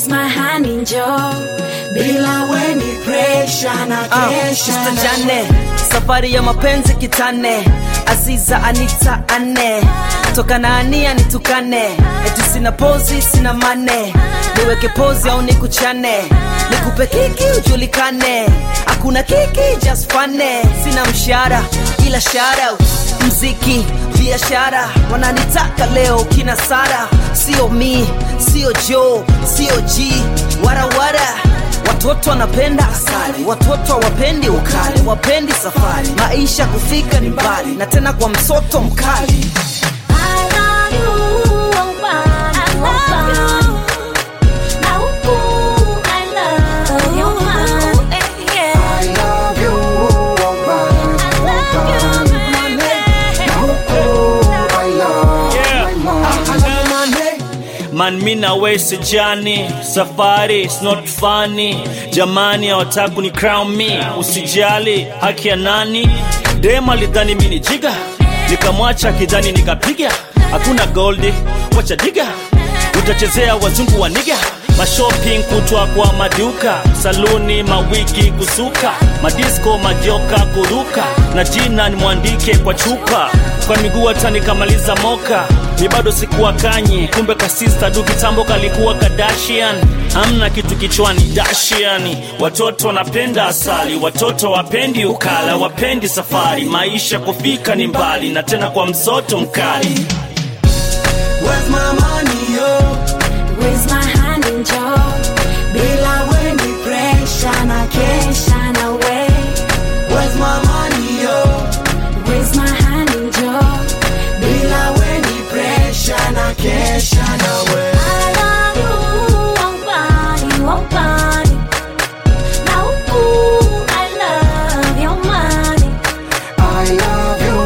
Raise my hand njoo, bila weni pressure na Ah, kesha Mr. na Jane, safari ya mapenzi kitane, Aziza Anita ane, toka na ania nitukane, eti sina pozi sina mane, niweke pozi au nikuchane, nikupe kiki ujulikane, hakuna kiki just fane, sina mshahara ila shout out, mziki biashara, wananitaka leo kina Sara, sio mi, sio Joe, sio G, warawara Watoto wanapenda asali, watoto hawapendi ukali, wapendi safari, maisha kufika ni mbali, na tena kwa msoto mkali. I love you, I love you. Na huku, I love you, man. Yeah. I love you, woman, woman. Na huku, I love my man. Man, mi na we sijani, safari is not funny. Jamani hawataka ni crown me, usijali haki ya nani? Dem alidhani mi ni jiga, nikamwacha kidhani nikapiga. Hakuna goldi, wacha diga, utachezea wazungu wa niga mashopping kutwa kwa maduka saluni mawiki kusuka madisko majoka kuruka na jina nimwandike kwa chupa kwa miguu hata nikamaliza moka mi bado sikuwa kanye kumbe kasista du kitambo kalikuwa kadashian amna kitu kichwani dashiani watoto wanapenda asali watoto wapendi ukala wapendi safari maisha kufika ni mbali na tena kwa msoto mkali Where's my money, yo? Raise my hand njoo, bila weni pressure na kesha na we. Where's my money, yo? Raise my hand njoo, Bila weni pressure na kesha na we. I love you, wambani, wambani. Na huku, I love you, money. I love you,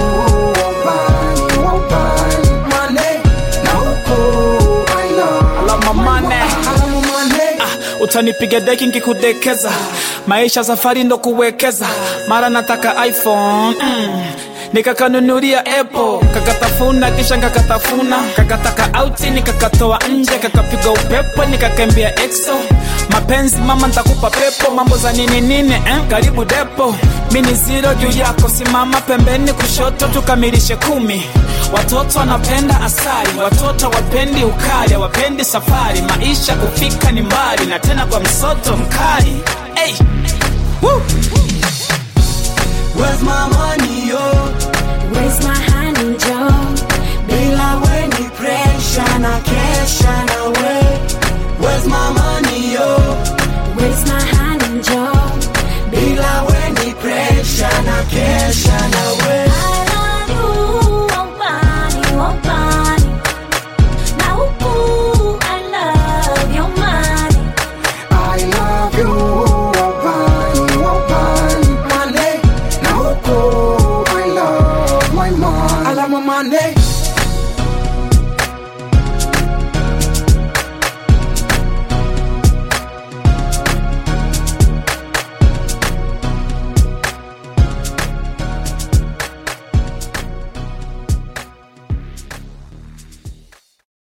woman, woman. Money, na huku, I love Alama mane I love money. utanipiga deki nkikudekeza maisha safari ndo kuwekeza mara nataka iphone mm. nikakanunulia apple kakatafuna kisha kakatafuna kakataka auti nikakatoa nje kakapiga upepo nikakembea exo mapenzi mama ntakupa pepo mambo za nini nini eh? karibu depo mini zero juu yako simama pembeni kushoto tukamilishe kumi watoto wanapenda asali watoto wapendi ukali wapendi safari maisha kufika ni mbali na tena kwa msoto mkali hey. Woo. Where's my money, yo? Raise my hand njoo, Bila weni pressure na kesha na we. Where's my money, yo? raise my hand njoo. Bila weni pressure na kesha na we. I love you, wambani, wambani. Na huku, I love you, money. I love you, woman, woman. Money, na huku, I love my man. I love my money.